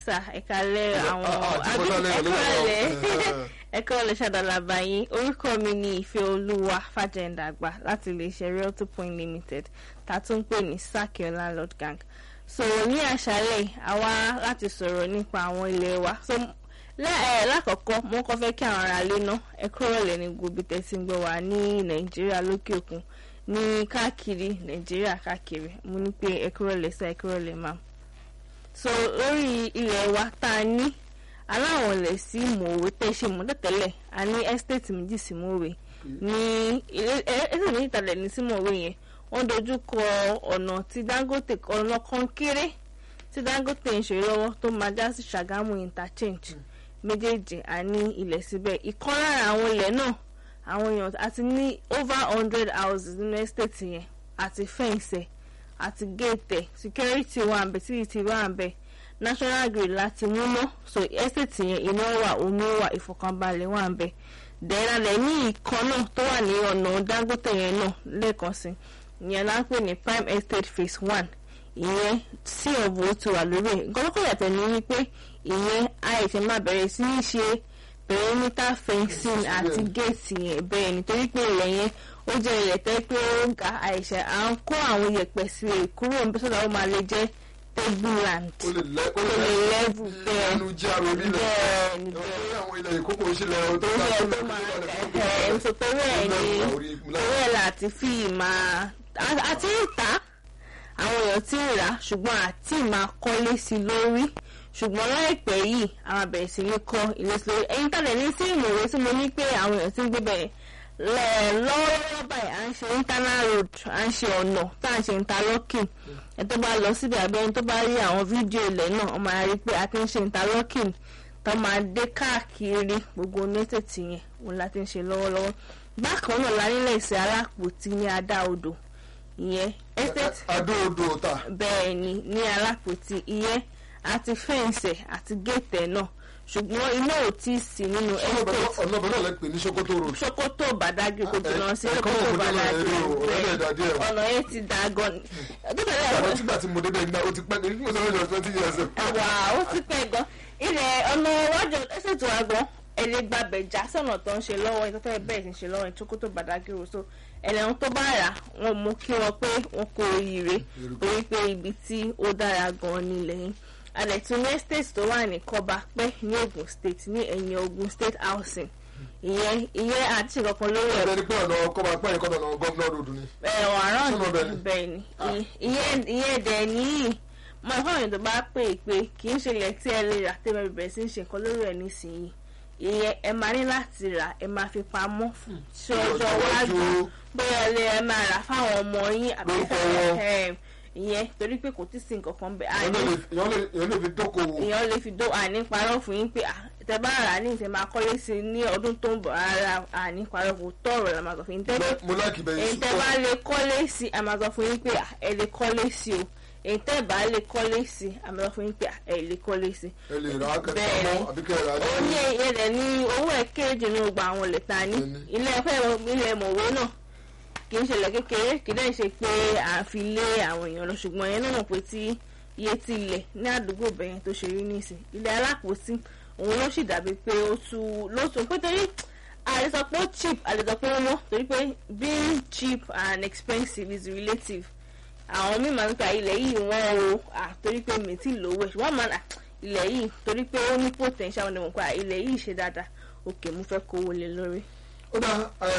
sà ẹ̀kálẹ̀ àwọn àti bọ́lá lẹ́yìn ẹ̀kọ́lẹ̀ lọ́wọ́. ẹ̀kọ́lẹ̀ ṣàdàlàbà yín orúkọ mi ni ìfẹ́ olúwa fàjẹ̀ǹdàgbà láti iléeṣẹ́ realty point limited tá a tún ń pè ní sakio landlord gang sọ̀rọ̀ ní àṣálẹ̀ àwa láti sọ̀rọ̀ nípa àwọn ilé wa so lẹ́- ẹ̀, lákọ̀ọ́kọ́ mo kọ́ fẹ́ kí àwọn ará ilé ná ẹ kúrọ̀lẹ́ ní gbogbo tẹ̀sí ń gbọ́ wá ní nàìjíríà lókè òkun ní káàkiri nàìjíríà káàkiri mo ní pé ẹ kúrọ̀lẹ́ sá ẹ kúrọ̀lẹ́ máa so lórí ilẹ̀ wa tá a ní aláwọn ilẹ̀ sí mòwe tẹ́ ṣe mọ́ tẹ́tẹ́lẹ̀ a ní estate méjì sí mòwe ní ilé estate méjì tàlẹ̀ ní sí mòwe yẹn wọ́n dojú kọ ọ̀nà tí dangote ọ̀nà kan kéré tí dangote ń ṣe lọ́wọ́ tó máa já sí ṣàgámù interchange méjèèjì a ní ilẹ̀ síbẹ̀ ìkan lára àwọn ilẹ̀ náà àwọn èèyàn àti ní over hundred houses nínú estate yẹn àti fẹ́ǹsẹ̀ àti gate security wà ń bẹ títí wà ń bẹ national grid láti múná so estate yẹn iná wà omi wà ìfọkànbalẹ̀ wà ń bẹ dẹ́rẹ́lẹ̀ ní ìkan náà tó wà ní ọ̀nà dangote yẹn náà lẹ́ẹ̀kan sí ìyẹn la ń pè ní prime estate phase one ìyẹn sí ọ̀bù ti wà lórí ẹ̀ gọ́lọ́kọ̀ yàtọ̀ ní wípé ìyẹn àìsàn máa bẹ̀rẹ̀ sí ní ṣe perimeter fencing àti gate yẹn bẹ́ẹ̀ nítorí pé ilẹ̀ yẹn ó jẹ́ ilẹ̀ tẹ́ pé ó ń ga àìsàn à ń kó àwọn iyẹ̀pẹ̀ sí i kúrò níbi sọ́dọ̀ ó máa lè jẹ́ table land ó lè lẹ ó ó lè level bẹ́ẹ̀ ẹnu jẹ́ àrò nílẹ̀ bẹ́ẹ̀ ni bẹ́ẹ̀ ọ̀rọ̀ àwọn ilẹ̀ ìkókò ìṣẹ̀lẹ̀ ọ̀tọ̀ torí ẹ̀ tó máa ẹ̀ ẹ̀ so torí ẹ̀ ni torí ẹ̀ láti fi máa a- àti ìta àwọn èèyàn ti ń rà á ṣùgbọ́n àti máa kọ́lé sí i lórí ṣùgbọ́n láìpẹ́ yìí àwọn abẹ̀rẹ̀ sí ní kọ́ ilé sí lórí ẹ̀yin tàbí ní sí ìmọ̀wé tí mo ní pé àwọn èèyàn ti ń gbé bẹ̀rẹ̀ lẹ́- lọ́wọ́lọ́wọ́ báyìí à ń ṣe internal road à ń ṣe ọ̀nà tá à ń ṣe interlocking ẹ̀ tó bá lọ síbi àbẹ́ ẹni tó bá rí àwọn fídíò ilẹ̀ náà wọ́n máa rí pé a ti ń ṣe interlocking tó máa dé káàkiri gbogbo mẹ́tẹ̀ẹ̀tì yẹn òun la ti ń ṣe lọ́wọ́lọ́wọ́ bákan náà la nílẹ̀ ìsẹ̀ alápòtí ní adá odò ìyẹn estate adó odò ọ̀tà bẹ́ẹ̀ ni ní alápòtí ìyẹn àti fẹ́ǹsẹ̀ àti géètẹ̀ náà ṣùgbọ́n iná ò tí ì sí nínú estate ọ̀nà ọ̀bẹ náà lẹ pè ní Sokoto road sokoto badagry kò jìnnà sí ẹ̀kọ́ sokoto òkú náà badagry ẹ̀rọ ọ̀rẹ́dẹ̀ dàdí ẹ̀ ọ̀nà yẹn ti dà gan ni àwọn tígbà tí mo débẹ̀ nígbà ó ti pẹ́ ní mo sọ fún twenty years ago. wà ó ti pẹ́ gan ilẹ̀ ọ̀nà iwájú ẹsẹ̀ tó wá gan ẹni gbàbẹ̀ já sọ̀nà tó ń ṣe lọ́wọ́ ẹni tó fẹ́ bẹ̀rẹ̀ sí ń ṣe lọ́wọ́ ẹni Sokoto Badagry so ẹlẹ́wọ̀n tó bá rà wọ́n mú kí wọ́n pé wọ́n kó oríire torí pé ibi tí ó dára gan nílẹ̀ yìí àdẹ̀tún ní estate tó wà ní Kọ́bápẹ́ ní Ogun State ní ẹ̀yìn Ogun State housing ìyẹn ìyẹn àti ìkọ̀kan lórí ẹ̀ ẹ̀rọ ni pé ọ̀nà ọkọ̀ máa pẹ́ ẹ̀kọ́ ọ̀nà gọ́vnọ̀ road ni. ẹ̀wọ̀n àrán Sọ́nà bẹ́ẹ̀ ni? bẹ́ẹ̀ ni Ì- ìyẹn ìyẹn dẹ̀ níyì mo ẹ̀fọ́ àwọn èèyàn tó bá pè é pé kì í ṣe ilẹ̀ tí ẹ lè rà tẹ́ bá bẹ̀rẹ̀ sí ń ṣe nǹkan lórí ẹ̀ nísìnyí ìyẹn ẹ máa ní láti rà ẹ máa fi pamọ́ sí ọjọ́ iwájú bóyá ẹ lè ẹ máa rà fáwọn ọmọ yín àbí Lórúkọ wọn. ẹ ìyẹn torí pé kò tí ì sí nǹkan kan bẹ́ẹ̀ àní èèyàn lè fi dókòwò. èèyàn lè fi dó àní parọ́ fún yín pé ah, tẹ bá rà á ní ìtẹ̀ máa kọ́lé sí i ní ọdún tó ń bọ̀ rárá àní parọ́ kò tọ̀rọ̀ la máa sọ fún yín tẹ́lẹ̀ mo láìkì bẹ́ẹ̀ èyí tẹ́ bá lè kọ́lé sí a máa sọ fún yín pé à, ẹ lè kọ́lé sí o èyí tẹ́ bá lè kọ́lé sí a máa sọ fún yín pé à, ẹ lè kọ́lé sí. ẹ lè rà á kẹta Bẹ́ẹ̀ mọ́ ni. àbí kẹ́ ẹ rà á ó ní ẹyẹ rẹ̀ ní owó ẹ̀ kéré jù ní gbogbo àwọn ilẹ̀ ta ní Bẹ́ẹ̀ni. ilé ẹ̀fẹ́ ilẹ̀ mọ̀wé náà kì í ṣẹlẹ̀ kékeré kì í dẹ́ ṣe pé à ń fi lé àwọn èèyàn lọ ṣùgbọ́n ẹ̀yẹn náà mọ̀ pé tí iye ti ilẹ̀ ní àdúgbò bẹ̀yẹn tó ṣe rí nísìn ilẹ̀ alápòsí òun ló sì dàbí pé ó tu ló tún pé torí àlè sọ pé ó cheap àlè sọ pé ó wọ́n torí pé being cheap and expensive is relative àwọn míì máa ń ta ilẹ̀ yìí wọ́n o à torí pé mi ti lówó ẹ̀ ṣùgbọ́n máa ń à ilẹ̀ yìí torí pé ó ní potential wọn ni mo pa ilẹ̀ yìí ṣe dáadáa òkè mo fẹ́ kówó lé lórí. ó dá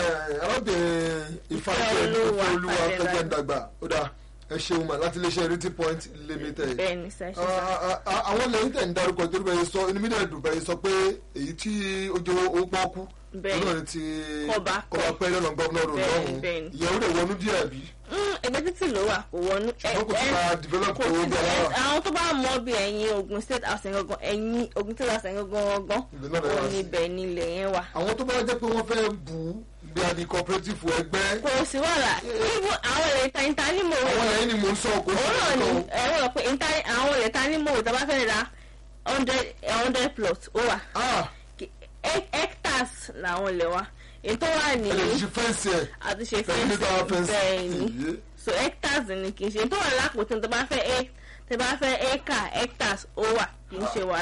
arábìnrin ìfàjẹ Olúwa olúwa Fàjẹdàgbà. fẹjẹ dàgbà ó dá ẹ ṣeun mà láti iléeṣẹ́ Realty Point Limited. bẹ́ẹ̀ ni sẹ́ ṣe sọ. Ah, ah, ah, àwọn lẹ́yìn tẹ̀ ń darúkọ torí bẹ́ẹ̀ sọ inú mílíọ̀nù dùn bẹ́ẹ̀ sọ pé èyí tí ó jẹ́ owó pọ́ọ́kú Bẹ́ẹ̀ ni. náà ni ti Kọ́ba- Kọ́bápẹ́ lọ́nà gọ́vnọ̀ rò Bẹ́ẹ̀ ni, lọ́hùn-ún bẹ́ẹ̀ ni. ìyẹn ó lè wọnú díẹ̀ bí Mm, ẹgbẹ́ títì ló wà kò wọnú. ẹ- ṣùgbọ́n kò ti ẹ- máa develop kò owó tí bí alára. àwọn tó bá mọ bí ẹ̀yin Ogun State house yẹn gangan ẹ̀yin Ogun State house yẹn gangan gangan Ibẹ̀ náà lè wá òun sí. níbẹ̀ nílẹ̀ yẹn wà. àwọn tó bá jẹ́ pé wọ́n fẹ́ bù ú bí a di cooperative ẹgbẹ́ kò sí wàhálà even àwọn ilẹ̀ ìta ìta ní mò ń àwọn lẹ́yìn ni mò ń sọ kò sí òun náà ni ọ̀tọ̀ ẹ̀rọ rẹ̀ pé ìta àwọn ilẹ̀ ìta ní mò ń tàbá fẹ́ ra hundred hundred plot ó wà ah Kí- he- hectares làwọn ilẹ̀ wa èyí tó wà ní ẹ lè ṣe fẹ́ǹsì ẹ̀ àti ṣe perimeter fẹ́ǹsì fẹ́ǹsì bẹ́ẹ̀ ni Ìyé. so hectares ni kì í ṣe tó wà lápòtí tó bá fẹ́ ẹ tẹ bá fẹ́ acre hectares ó wà kì í ṣe wàhálà.